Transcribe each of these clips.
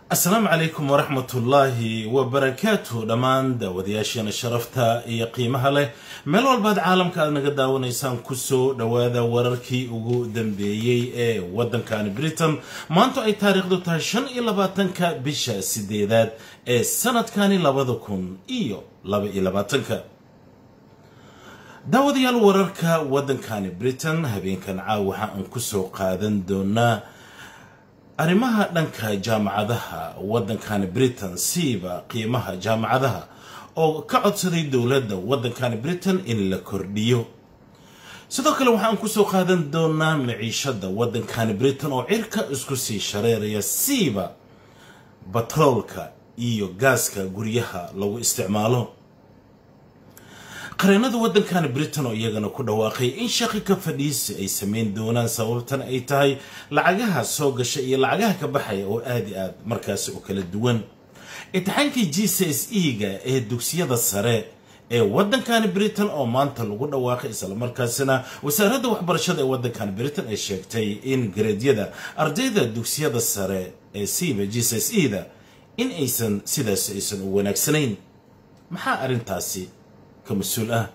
asalaamu calaykum waraxmatullaahi wabarakaatu dhammaan daawadayaasheena sharafta iyo qiimaha leh meel walbaad caalamka aad naga daawanaysaan kusoo dhowaada wararkii ugu dambeeyey ee waddankani britain maanto ay taariikhdu tahay shan iyo labaatanka bisha sideedaad ee sanadkani labada kun iyo laba iyo labaatanka daawadayaal wararka waddankani britain habeenkan caaw waxa aan kusoo qaadan doonaa arrimaha dhanka jaamacadaha waddankani britain siiba qiimaha jaamacadaha oo ka codsaday dowladda waddankani britain in la kordhiyo sidoo kale waxaan kusoo qaadan doonaa maciishada waddankani britain oo cirka isku sii shareeraya siiba batroolka iyo gaaska guryaha lagu isticmaalo qareenada waddankani britain oo iyagana ku dhawaaqay in shaqi ka fadhiisi ay sameyn doonaan sababtan ay tahay lacagaha soo gasha iyo lacagaha ka baxaya oo aada i aad markaasi u kala duwan imtixaankii g c s e ga ee dugsiyada sare ee waddankani britain oo maanta lagu dhawaaqay islamarkaasina wasaaradda waxbarashada ee waddankani britain ay sheegtay in gareedyada ardayda dugsiyada sare ee siiba g c s e da in aysan sidaas aysan u wanaagsanayn maxaa arrintaasi mas-uul ah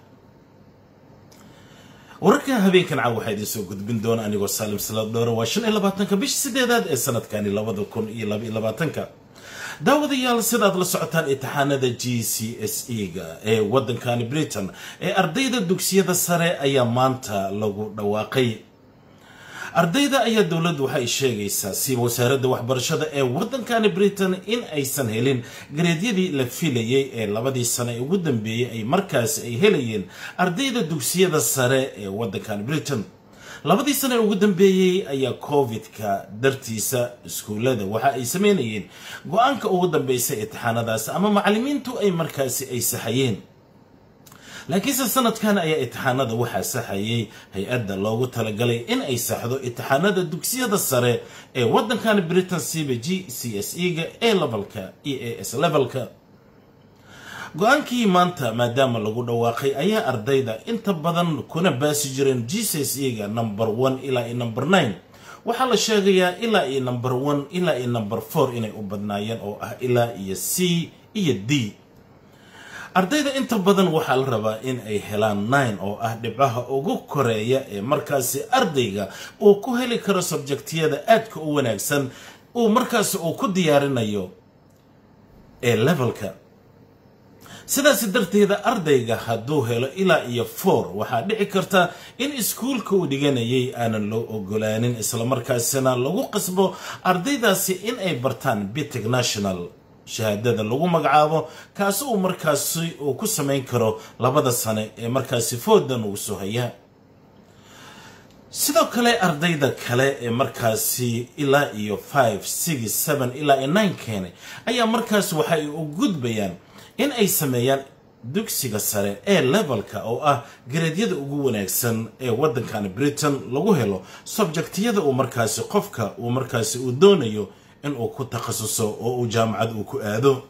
wararka habeenkan caaw waxaa idiin soo gudbin doona anigoo saalim salaad dhoore waa shan iyo labaatanka bisha sideedaad ee sanadkani labada kun iyo laba iyo labaatanka daawadayaal sidaad la socotaan imtixaanada g c s e ga ee waddankani britain ee ardayda dugsiyada sare ayaa maanta lagu dhawaaqay ardayda ayaa dowladdu waxay sheegaysaa siiba wasaaradda waxbarashada ee waddankani britain in aysan helin gareedyadii la filayay ee labadii sano ee ugu dambeeyey ay markaasi ay helayeen ardayda dugsiyada sare ee waddankani britain labadii sano ee ugu dambeeyey ayaa covid-ka dartiisa iskuullada waxa ay sameynayeen go-aanka ugu dambeysay imtixaanadaas ama macallimiintu ay markaasi ay saxayeen laakiinse sanadkan ayaa imtixaanada waxaa saxayay hay-adda loogu talagalay in ay saxdo imtixaanada dugsiyada sare ee waddankani britain siiba g c s e ga e levelka e a s levelka go-aankii maanta maadaama lagu dhawaaqay ayaa ardayda inta badan kuna baasi jireen g c s e ga number one ilaa iyo number nine waxaa la sheegayaa ilaa iyo number one ilaa iyo number four inay u badnaayeen oo ah ilaa iyo c iyo d ardayda inta badan waxaa la rabaa in ay helaan nine oo ah dhibcaha ugu koreeya ee markaasi ardayga uu ku heli karo subjektiyada aadka u wanaagsan uu markaasi uu ku diyaarinayo ee levelka sidaasi darteeda ardayga hadduu helo ilaa iyo four waxaa dhici karta in iskuulka uu dhiganayay aanan loo ogolaanin islamarkaasina lagu qasbo ardaydaasi in ay bartaan bitig national shahaadada lagu magacaabo kaasi uu markaasi uu ku samayn karo labada sane ee markaasi foodan uu soo hayaa sidoo kale ardayda kale ee markaasi ilaa iyo five six seven ilaa iyo nine keenay ayaa markaasi waxa ay u gudbayaan in ay sameeyaan dugsiga sare ee levelka oo ah gareedyada ugu wanaagsan ee waddankani britain lagu helo subjektiyada uu markaasi qofka uu markaasi uu doonayo in uu ku takhasuso oo uu jaamacad uu ku aado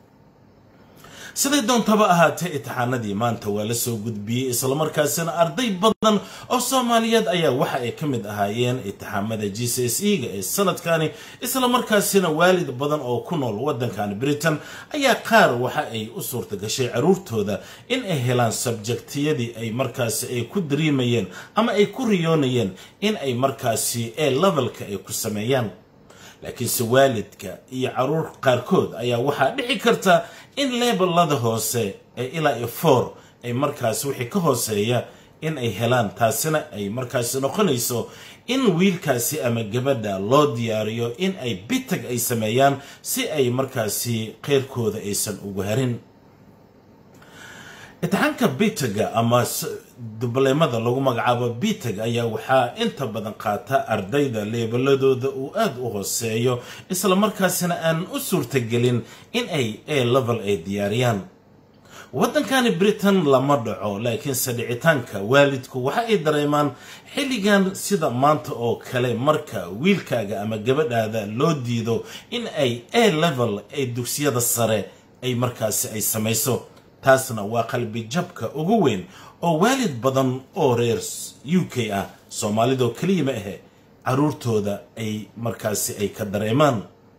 siday doontaba ahaatee imtixaanadii maanta waa la soo gudbiyey islamarkaasina arday badan oo soomaaliyeed ayaa waxa ay ka mid ahaayeen imtixaamada g c s e ga ee sanadkani islamarkaasina waalid badan oo ku nool waddankani britain ayaa qaar waxa ay u suurta gashay caruurtooda in ay helaan subjektiyadii ay markaasi ay ku dariimayeen ama ay ku riyoonayeen in ay markaasi ee levelka ay ku sameeyaan laakiinse waalidka iyo caruur qaarkood ayaa waxaa dhici karta in leebelada hoose ee ilaa iyo four ay markaasi wixii ka hooseeya in ay helaan taasina ay markaasi noqonayso in wiilkaasi ama gabadha loo diyaariyo in ay bitag ay sameeyaan si ay markaasi qeyrkooda aysan ugu harin imtixaanka bitaga ama dubleemada lagu magacaabo bitag ayaa waxaa inta badan qaata ardayda leebaladooda uu aada u hooseeyo islamarkaasina aan u suurtagelin in ay a level ay diyaariyaan waddankani britain lama dhaco laakiinse dhicitaanka waalidku waxa ay dareemaan xilligan sida maanta oo kale marka wiilkaaga ama gabadhaada loo diido in ay a level ay dugsiyada sare ay markaasi ay samayso taasna waa qalbi jabka ugu weyn oo waalid badan oo reer u k ah soomaalidoo keliya ma ahe caruurtooda ay markaasi ay ka dareemaan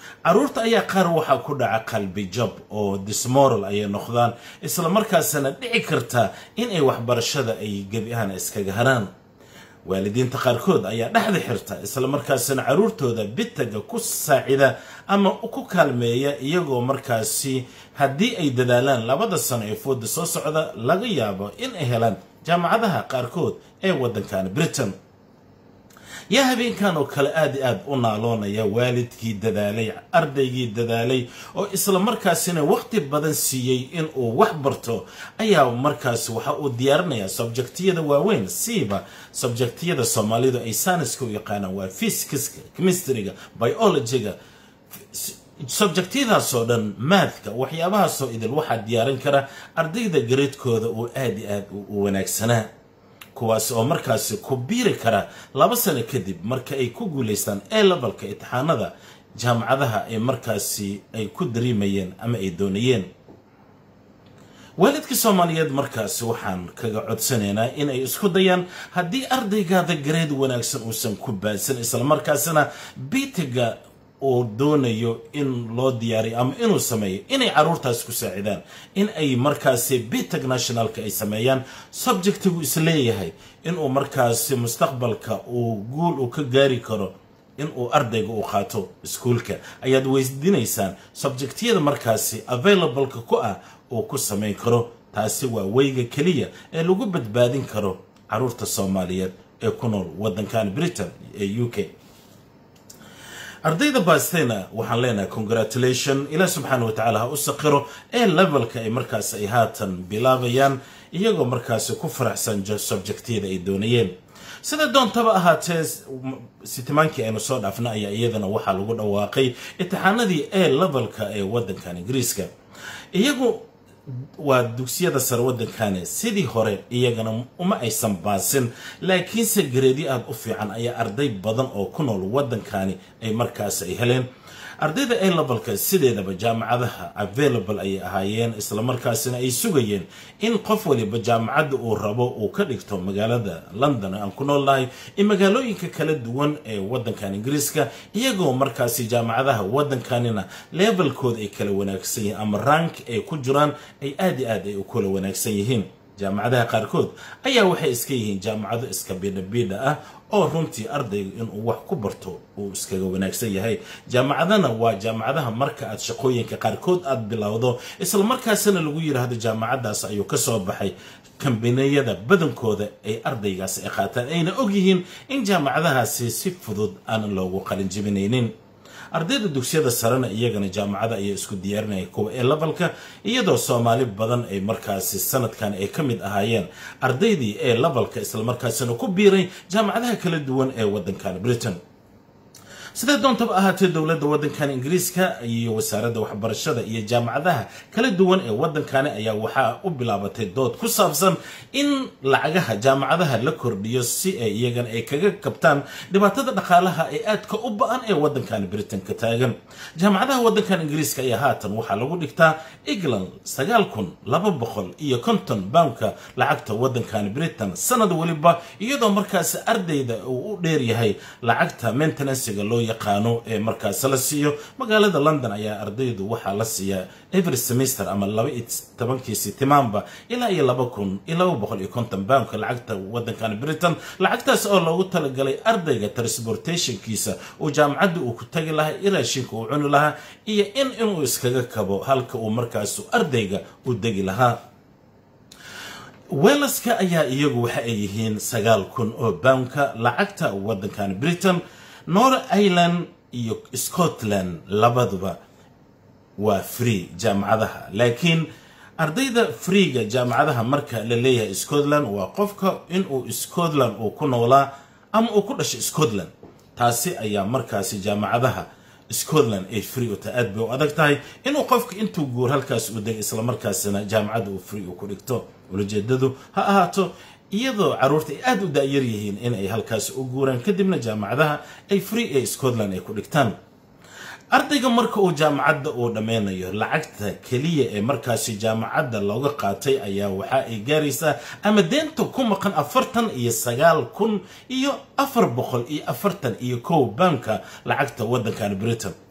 caruurta ayaa qaar waxaa ku dhaca qalbi jab oo dismoral ayay noqdaan isla markaasna dhici karta in ay waxbarashada ay gebi ahaan iskaga haraan waalidiinta qaarkood ayaa dhexda xirta isla markaasina caruurtooda bitaga ku saacida ama ku kaalmeeya iyagoo markaasi haddii ay dadaalaan labada sano ee fooda soo socda laga yaabo in ay helaan jaamacadaha qaarkood ee waddankan britain yaa habeenkan oo kale aad i aad u naaloonaya waalidkii dadaalay ardaygii dadaalay oo isla markaasina waqti badan siiyey in uu wax barto ayaa markaasi waxa uu diyaarinayaa subjektiyada waaweyn siiba subjektiyada soomaalidu ay saaniska u yaqaanaan waa physicska chemistryga biologyga subjektiyadaasoo dhan maadka waxyaabahaasoo idil waxaa diyaarin kara ardayda gareedkooda uu aad i aad u wanaagsanaa kuwaas oo markaasi ku biiri kara laba sano kadib marka ay ku guulaystaan ee lebalka itixaanada jaamacadaha ay markaasi ay ku dareemayeen ama ay doonayeen waalidka soomaaliyeed markaasi waxaan kaga codsanaynaa in ay isku dayaan haddii ardaygaada gareed wanaagsan uusan ku baadsan islamarkaasina bitiga uu doonayo in loo diyaariyo ama inuu sameeyo inay caruurtaas ku saacidaan in ay markaasi bitag nationalka ay sameeyaan subjectigu isleeyahay inuu markaasi mustaqbalka uu guul uu ka gaari karo inuu ardayga uu qaato iskuulka ayaad weydiinaysaan subjectiyada markaasi availableka ku ah uu ku samayn karo taasi waa weyga keliya ee lagu badbaadin karo caruurta soomaaliyeed ee ku nool waddankan britain ee u k ardayda baastayna waxaan leenahay congratulation ilaah subxaana wa tacaala ha u saqiro ee levelka ay markaas ay haatan bilaabayaan iyagoo markaasi ku faraxsan subjektiyada ay doonayeen sida doontaba ahaatee sitimaankii aynu soo dhaafna ayaa iyadana waxaa lagu dhawaaqay itixaanadii ee levelka ee waddankan ingiriiska iyagu waa dugsiyada sare waddankani sidii hore iyagana uma aysan baasin laakiinse gareedyo aada u fiican ayaa arday badan oo ku nool waddankani ay markaas ay heleen ardayda a lebalka sideedaba jaamacadaha available ayay ahaayeen islamarkaasina ay sugayeen in qof waliba jaamacadda uu rabo uu ka dhigto magaalada london aan ku nool nahay iyo magaalooyinka kala duwan ee waddankan ingiriiska iyagoo markaasi jaamacadaha waddankanina levelkooda ay kala wanaagsan yihiin ama rank ay ku jiraan ay aad iyo aad ay u kala wanaagsan yihiin jaamacadaha qaarkood ayaa waxay iska yihiin jaamacado iska biidhabiidha ah oo runtii ardaygu inuu wax ku barto uu iskaga wanaagsan yahay jaamacadana waa jaamacadaha marka aad shaqooyinka qaarkood aad bilowdo islamarkaasina lagu yidhaahdo jaamacadaas ayuu ka soo baxay kambaniyada badankooda ay ardaygaas ay qaataan ayna ogyihiin in jaamacadahaasi si fudud aan loogu qalin jibinaynin ardayda dugsiyada sarena iyagana jaamacada ayaa isku diyaarinaya kuwa ee lebalka iyadoo soomaali badan ay markaasi sanadkan ay ka mid ahaayeen ardaydii ee lebalka islamarkaasina ku biiray jaamacadaha kala duwan ee waddankan britain sidee doontaba ahaatee dowladda waddankan ingiriiska iyo wasaaradda waxbarashada iyo jaamacadaha kala duwan ee waddankani ayaa waxaa u bilaabatay dood ku saabsan in lacagaha jaamacadaha la kordhiyo si ay iyagana ay kaga kabtaan dhibaatada dhaqaalaha ee aadka u ba-an ee waddankan britain ka taagan jaamacadaha waddankan ingiriiska ayaa haatan waxaa lagu dhigtaa england sagaal kun laba boqol iyo konton boundka lacagta waddankan britain sanad weliba iyadoo markaasi ardayda uu u dheeryahay lacagta maintenancega loo yaqaano ee markaas la siiyo magaalada london ayaa ardaydu waxaa la siiyaa every semester ama laba iyo tobankii sitimaanba ilaa iyo laba kun iyo laba boqol iyo konton boundka lacagta waddankan britain lacagtaas oo loogu talagalay ardayga transportationkiisa uu jaamacadda uu ku tagi lahaa iyo raashinka uu cuni lahaa iyo in inuu iskaga kabo halka uu markaas ardayga u degi lahaa weelaska ayaa iyagu waxa ay yihiin sagaal kun oo boundka lacagta waddankan britain nor ireland iyo scotland labaduba waa free jaamacadaha laakiin ardayda freega jaamacadaha marka la leeyahay scotland waa qofka inuu scotland uu ku noolaa ama uu ku dhashay scotland taasi ayaa markaasi jaamacadaha scotland ay free u tahay aad bay u adag tahay inuu qofka intuu guur halkaas u degay islamarkaasina jaamacadda uu free uu ku dhigto ulajeedadu ha ahaato iyadoo caruurta ay aada u daayar yihiin in ay halkaas u guuraan kadibna jaamacadaha ay free ee scotland ay ku dhigtaan ardayga marka uu jaamacadda uu dhammeynayo lacagta keliya ee markaasi jaamacadda looga qaatay ayaa waxa ay gaaraysaa ama deenta ku maqan afartan iyo sagaal kun iyo afar boqol iyo afartan iyo kow baanka lacagta waddankan britain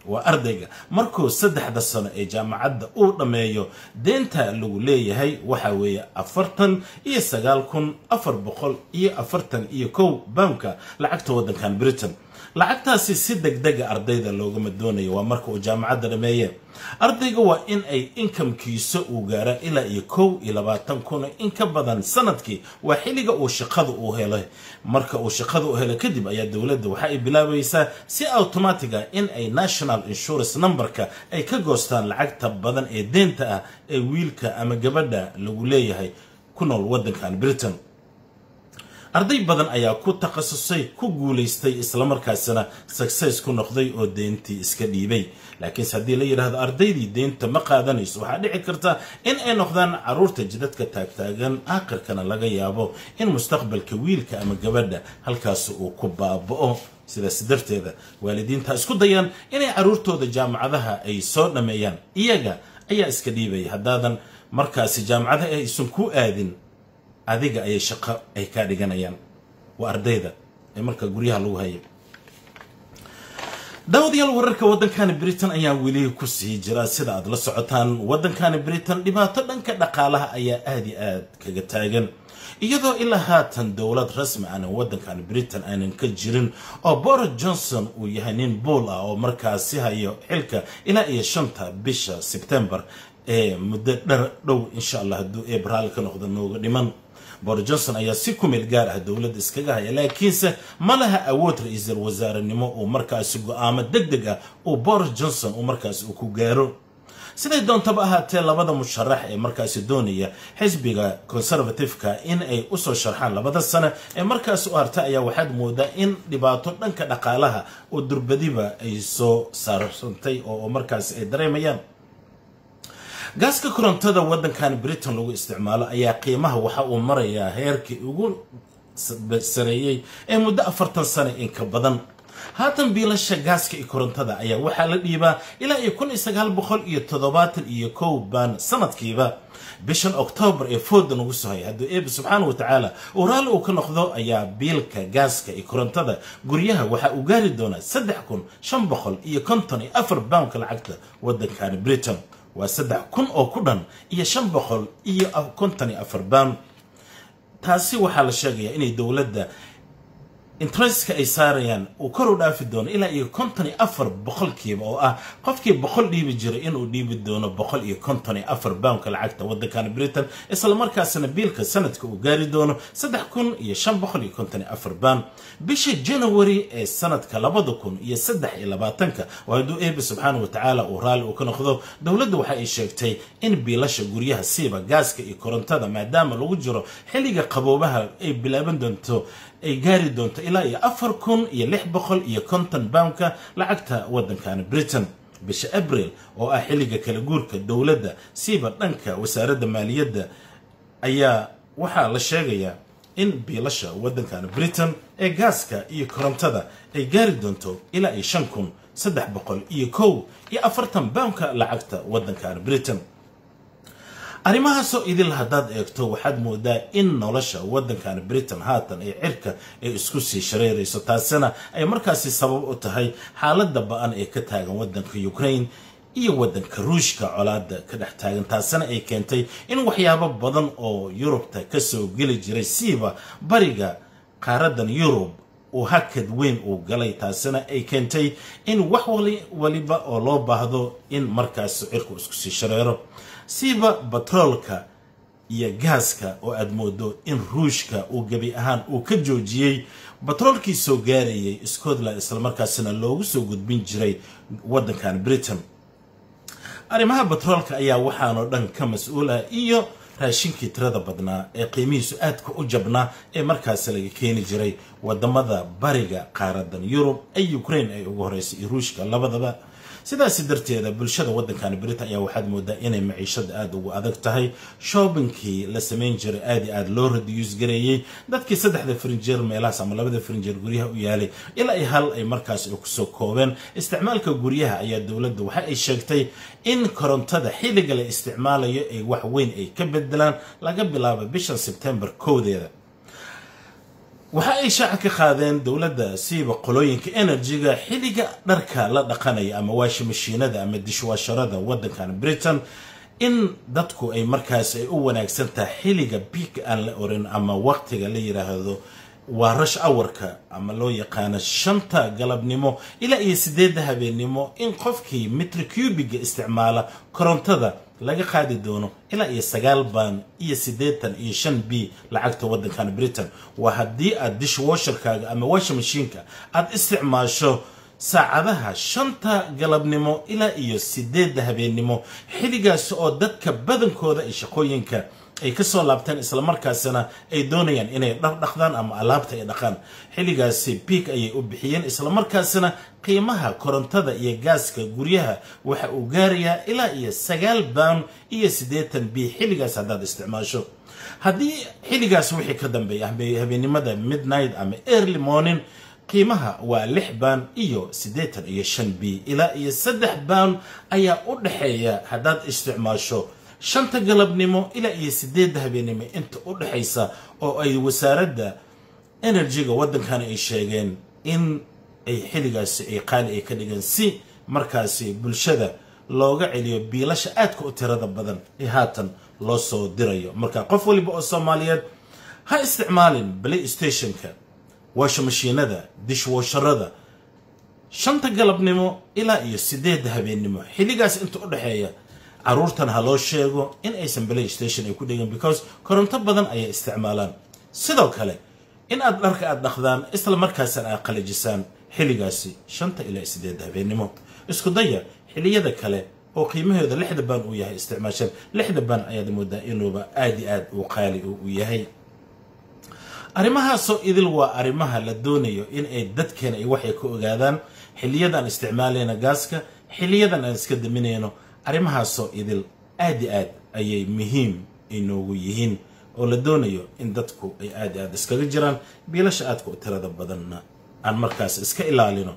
waa ardayga markuu saddexda sano ee jaamacadda uu dhammeeyo deenta lagu leeyahay waxa weeye afartan iyo sagaal kun afar boqol iyo afartan iyo kow baamka lacagta waddankan britain lacagtaasi si degdega ardayda loogama doonayo waa marka uu jaamacadda dhameeye ardayga waa in ay inkamkiisa uu gaara ilaa iyo kow iyo labaatan kun in ka badan sanadkii waa xilliga uu shaqada uu helay marka uu shaqada u helay kadib ayaa dowladda waxa ay bilaabaysaa si automatiga in ay national insurance numberka ay ka goostaan lacagta badan ee deenta ah ee wiilka ama gabadha lagu leeyahay ku nool waddankan britain arday badan ayaa ku takhasusay ku guulaystay islamarkaasina success ku noqday oo deentii iska dhiibay laakiinse haddii la yidhaahdo ardaydii deenta ma qaadanayso waxaa dhici karta in ay noqdaan caruurta jidadka taagtaagan aakhirkana laga yaabo in mustaqbalka wiilka ama gabadha halkaasi uu ku baaba'o sidaas darteeda waalidiinta isku dayaan inay caruurtooda jaamacadaha ay soo dhammeeyaan iyaga ayaa iska dhiibaya haddaadan markaasi jaamacadaha aysan ku aadin adiga ayay shaqo ay kaa dhiganayaan waa ardayda ee marka guryaha lagu hayay daawadayaal wararka waddankani britain ayaa weli ku sii jira sida aad la socotaan waddankani britain dhibaato dhanka dhaqaalaha ayaa aad iyo aad kaga taagan iyadoo ilaa haatan dowlad rasmi aanan waddankan britain aanan ka jirin oo boris johnson uu yahay nin buol ah oo markaasi hayo xilka ilaa iyo shanta bisha sebtembar ee muddo dhar dhow insha allah hadduu ebraal ka noqdo nooga dhiman boris johnson ayaa si ku meel gaar ah dowladda iskaga haya laakiinse ma laha awood ra-iisul wasaarenimo uu markaasi go-aamo deg deg ah uu boris johnson uu markaasi uu ku gaaro siday doontaba ahaatee labada musharax ee markaasi doonaya xisbiga conservative-ka in ay usoo sharxaan labada sane ee markaasi u harta ayaa waxaad moodaa in dhibaato dhanka dhaqaalaha oo durbadiba ay soo saarsantay oo markaasi ay dareemayaan gaaska korontada waddankan britain lagu isticmaalo ayaa qiimaha waxa uu marayaa heerkii ugu sareeyey ee muddo afartan sano in ka badan haatan biilasha gaaska iyo korontada ayaa waxaa la dhiibaa ilaa iyo kun iyo sagaal boqol iyo toddobaatan iyo kow baan sanadkiiba bishan oktoobar ee fooda nagu sohay hadduu eebe subxaana wa tacaala uu raalli uu ka noqdo ayaa biilka gaaska iyo korontada guryaha waxaa uu gaari doonaa saddex kun shan boqol iyo konton iyo afar baamka lacagta waddankani britain waa saddex kun oo ku dhan iyo shan boqol iyo konton iyo afar baan taasi waxaa la sheegayaa inay dowladda interestka ay saarayaan uu kor u dhaafi doono ilaa iyo konton iyo afar boqolkiiba oo ah qofkii boqol dhiibi jiray inuu dhiibi doono boqol iyo konton iyo afar baamka lacagta waddankan britain islamarkaasina biilka sanadka uu gaari doono saddex kun iyo shan boqol iyo konton iyo afar baam bisha january ee sanadka labada kun iyo saddex iyo labaatanka oo hadduu eebe subxaana wa tacaala uu raalli uu ka noqdo dowladda waxa ay sheegtay in biilasha guryaha siiba gaaska iyo korontada maadaama lagu jiro xilliga qaboobaha ay bilaaban doonto ay gaari doonto ilaa iyo afar kun iyo lix boqol iyo konton baamka lacagta waddankan britain bisha abril oo ah xilliga kala guurka dowladda siiba dhanka wasaaradda maaliyadda ayaa waxaa la sheegayaa in biilasha waddankan britain ee gaaska iyo korontada ay gaari doonto ilaa iyo shan kun saddex boqol iyo kow iyo afartan baamka lacagta waddankan britain arrimahaasoo idil haddaad eegto waxaad moodaa in nolosha waddankan britain haatan ee cirka ay isku sii shareerayso taasina ay markaasi sabab u tahay xaaladda ba-an ee ka taagan waddanka ukraine iyo waddanka ruushka colaada ka dhex taagan taasina ay keentay in waxyaabo badan oo yurubta kasoo geli jiray siiba bariga qaaradan yurub uu hakad weyn uu galay taasina ay keentay in wax waliba oo loo baahdo in markaasi cirku isku sii shareero siiba batroolka iyo gaaska oo aad moodo in ruushka uu gebi ahaan uu ka joojiyey batroolkii soo gaarayay scotland islamarkaasina loogu soo gudbin jiray waddankan britain arrimaha batroolka ayaa waxaanoo dhan ka mas-uul ah iyo raashinkii tirada badnaa ee qiimihiisu aadka u jabnaa ee markaasi laga keeni jiray wadamada bariga qaaradan yurub ee ukraine ay ugu horeysay iyo ruushka labadaba sidaasi darteeda bulshada waddankan britain ayaa waxaad moodaa inay maciishada aada ugu adag tahay shoobinkii la samayn jiray aad i aada loo radiyuus gareeyey dadkii saddexda frinjeer meelahaas ama labada frinjeer guryaha u yaalay ilaa ay hal ay markaas ay kusoo koobeen isticmaalka guryaha ayaa dowladda waxa ay sheegtay in korontada xilliga la isticmaalayo ay wax weyn ay ka bedelaan laga bilaabo bishan sebtembar kowdeeda waxa ay shaaca ka qaadeen dowladda siiba qolooyinka enerjiga xilliga dharka la dhaqanaya ama waashi mashiinada ama dishwaasharada waddankan britain in dadku ay markaas ay u wanaagsan tahay xilliga biig aan la orin ama waqtiga la yidhaahdo waa rash awarka ama loo yaqaano shanta galabnimo ilaa iyo sideedda habeennimo in qofkii mitri cubiga isticmaala korontada laga qaadi doono ilaa iyo sagaal baan iyo siddeetan iyo shan b lacagta waddankan britain waa haddii aad dishwasherkaaga ama washa mashiinka aad isticmaasho saacadaha shanta galabnimo ilaa iyo sideedda habeennimo xilligaas oo dadka badankooda ay shaqooyinka ay ka soo laabteen islamarkaasina ay doonayaan inay dhardhaqdaan ama alaabta ay dhaqaan xilligaasi biig ayay u bixiyeen islamarkaasina qiimaha korontada iyo gaaska guryaha waxa uu gaarayaa ilaa iyo sagaal baan iyo siddeetan b xilligaas haddaad isticmaasho haddii xilligaas wixii ka dambeeya habeennimada midnight ama early morning qiimaha waa lix baan iyo siddeetan iyo shan b ilaa iyo saddex baan ayaa u dhexeeya haddaad isticmaasho shanta galabnimo ilaa iyo sideedda habeennimo inta u dhexaysa oo ay wasaaradda enerjiga waddankana ay sheegeen in ay xilligaasi ay qaali ay ka dhigeen si markaasi bulshada looga celiyo biilasha aadka u tirada badan ee haatan loo soo dirayo marka qof waliba oo soomaaliyeed ha isticmaalin play stationka waasha mashiinada dishwasharada shanta galabnimo ilaa iyo sideedda habeennimo xilligaas inta u dhexeeya caruurtan ha loo sheego in aysan play station ay ku dhegin because koronto badan ayay isticmaalaan sidoo kale in aad dharka aad dhaqdaan isla markaasna aad qalajisaan xilligaasi shanta ilaa sideedda habeennimo isku daya xilliyada kale oo qiimahooda lixda baan uu yahay isticmaashaan lixda baan ayaad moodaa inuuba aada i aad uu qaali u yahay arrimahaasoo idil waa arrimaha la doonayo in ay dadkeena ay waxay ka ogaadaan xiliyadan isticmaalayna gaaska xiliyadan aan iska daminayno arrimahaasoo idil aad i aad ayay muhiim inoogu yihiin oo la doonayo in dadku ay aad i aad iskaga jiraan biilasha aadka u tirada badanna aan markaas iska ilaalino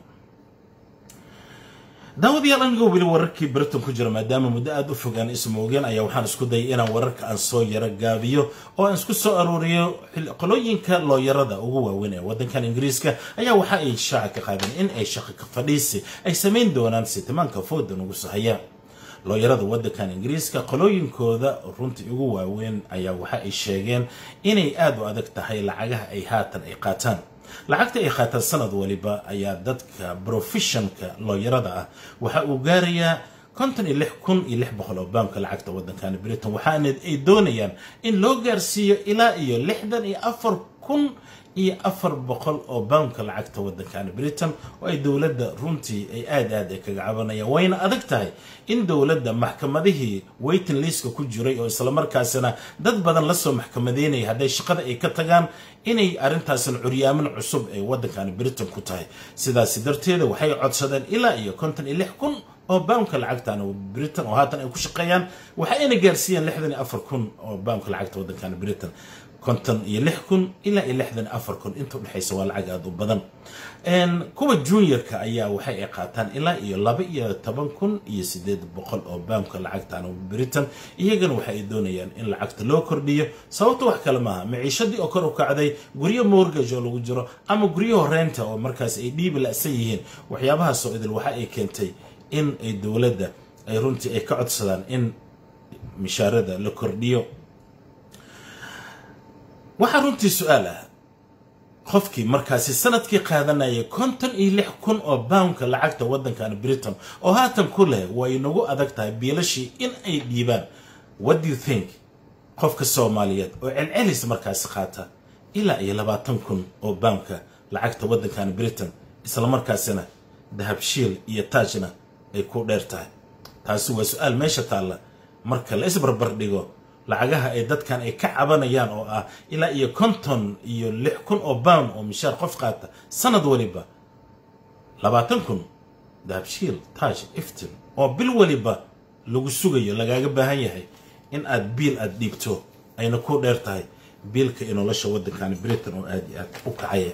daawadayaal anigoo weli wararkii britain ku jira maadaama muddo aada u fog aan ismoogeen ayaa waxaan isku dayay inaan wararka aan soo yaro gaabiyo oo aan isku soo aruuriyo qolooyinka looyarada ugu waaweyn ee waddankan ingiriiska ayaa waxa ay shaaca ka qaadeen in ay shaqo ka fadhiisi ay samayn doonaan sitimaanka fooda nugu sahaya looyarada waddankan ingiriiska qolooyinkooda runtii ugu waaweyn ayaa waxa ay sheegeen inay aada u adag tahay lacagaha ay haatan ay qaataan lacagta ay qaataan sanad waliba ayaa dadka brofessionka looyarada ah waxa uu gaarayaa konton iyo lix kun iyo lix boqol oo baamka lacagta waddankani britain waxaana ay doonayaan in loo gaarsiiyo ilaa iyo lixdan iyo afar kun iyo afar boqol oo baamka lacagta waddankani britain oo ay dowladda runtii ay aada aad ay kaga cabanayaan wayna adag tahay in dowladda maxkamadihii waiting liska ku jiray oo islamarkaasina dad badan lasoo maxkamadeynaya hadday shaqada ay ka tagaan inay arrintaasina curyaamin cusub ay waddankani britain ku tahay sidaasi darteeda waxay codsadeen ilaa iyo konton iyo lix kun oo baamka lacagtan britain oo haatan ay ku shaqeeyaan waxayna gaarsiiyeen lixdan iyo afar kun oo baamka lacagta waddankani britain konton iyo lix kun ilaa iyo lixdan iyo afar kun inta udhexaysa waa lacag aada u badan kuwa juniorka ayaa waxay ay qaataan ilaa iyo laba iyo toban kun iyo sideed boqol oo baamka lacagtan britain iyagana waxa ay doonayaan in lacagta loo kordhiyo sababta wax kale maaha maciishadii oo kor u kacday guryo mortgage oo lagu jiro ama guryo horeynta oo markaas ay dhiibi la-san yihiin waxyaabahaasoo idil waxa ay keentay in ay dowladda ay runtii ay ka codsadaan in mishaarada la kordhiyo waxaa runtii su-aal ah qofkii markaasi sanadkii qaadanayay konton iyo lix kun oo baamka lacagta waddankan britain oo haatan ku leh way nagu adag tahay biilashii in ay dhiibaan what do you think qofka soomaaliyeed oo celcelis markaasi qaata ilaa iyo labaatan kun oo baamka lacagta waddankan britain islamarkaasina dahabshiil iyo taajna ay ku dheer tahay taasi waa su-aal meesha taalla marka la isbarbar dhigo lacagaha ay dadkan ay ka cabanayaan oo ah ilaa iyo konton iyo lix kun oo baam oo mishaar qof qaata sanad waliba labaatan kun dahabshiil taaj iftin oo bil waliba lagu sugayo lagaaga baahan yahay in aad biil aada dhiibto ayna ku dheer tahay biilka iyo nolosha waddankani britain oo aada iyo aad u kacaya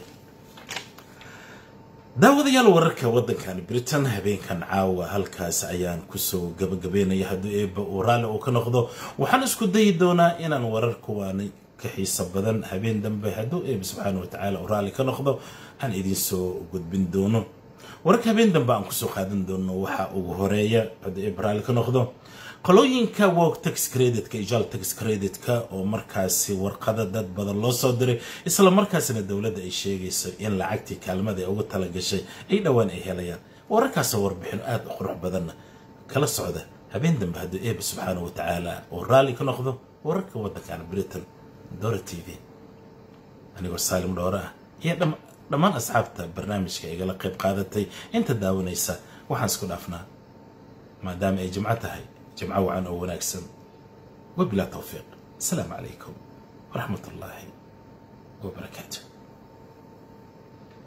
daawadayaal wararka waddankani britain habeenkan caawa halkaas ayaan kusoo gabagabeynaya haddii eeba uu raalli uu ka noqdo waxaan isku dayi doonaa inaan warar kuwaani ka xiiso badan habeen dambe hadduu eeb subxaana watacaala uu raalli ka noqdo aan idiin soo gudbin doono wararka habeen dambe aan kusoo qaadan doono waxaa ugu horeeya hadduu eeb raalli ka noqdo qolooyinka work tax creditka ijaal tax creditka oo markaasi warqada dad badan loo soo diray isla markaasina dowladda ay sheegayso in lacagtii kaalmada ay ugu talagashay ay dhowaan ay helayaan wararkaasoo warbixin aada u qurux badanna kala socda habeen dambe hadduu eeba subxaana wa tacaala oo raalli ka noqdo wararka waddankan britain dora t v anigoo saalim dhoore ah iyo dhammaan asxaabta barnaamijka igala qayb qaadatay inta daawanaysa waxaan isku dhaafnaa maadaama ay jimco tahay jimco wacan oo wanaagsan wabilaa towfiiq asalaamu calaykum waraxmat ullaahi wabarakaatu